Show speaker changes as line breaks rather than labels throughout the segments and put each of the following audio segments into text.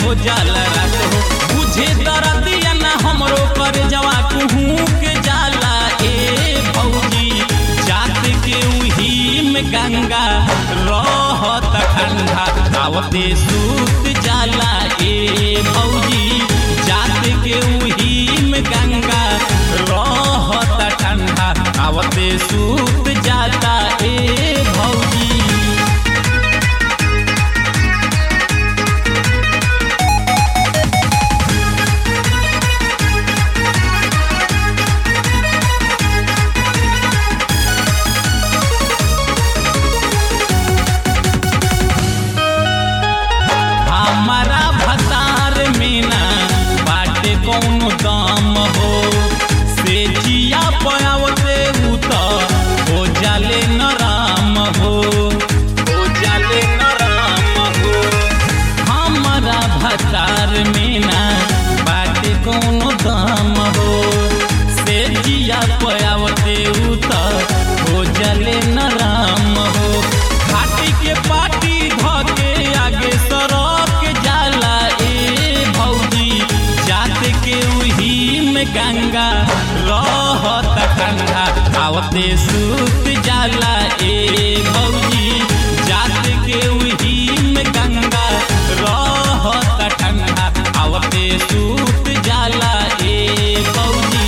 हो जाला रात हो बुझे दरदिया ना हमरो कर जवा कुहू के जाला ए भौजी जात के उही में गंगा रहत ठंडा आवते सूत जाला ए भौजी जात के उही में गंगा रहत ठंडा आवते सूत जाता ए भौजी हमारा भतार में ना बाटे कौनो दाम हो से जिया पयावते उ त हो जाले नराम हो हो जाले नराम हो हमारा भतार में ना बाटे कौनो दाम हो से जिया पयावते उ त हो जाले नराम हो घाटी के पाटी धके आगे सरक जाला ए भौजी जात के उही में गंगा रहत ठंडा आवते सूत जाला ए भौजी जात के उही में गंगा रहत ठंडा आवते सूत जाला ए भौजी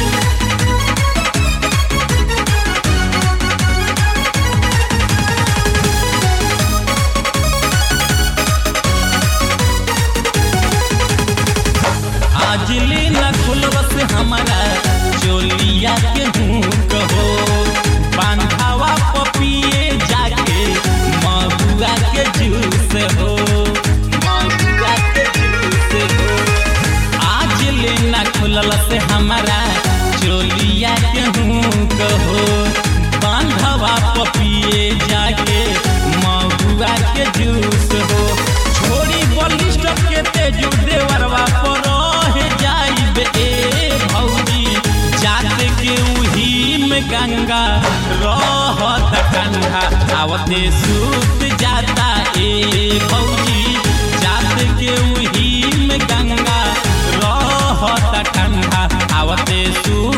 आज ले न खुलबस हमारा चोलिया के हुक हो बांधावा पपिए जाके महुआ के जूस हो महुआ के जूस हो आज ले न खुलबस हमारा चोलिया के हुक हो बांधावा पपिए जाके महुआ के जूस हो छोड़ी बलिष्ठ के तेजू देवरवा पर रह जाइब ए भौजी जात के उही में गंगा रहत ठंडा आवते सूत जाता ए भौजी जात के उही में गंगा रहत ठंडा आवते सूत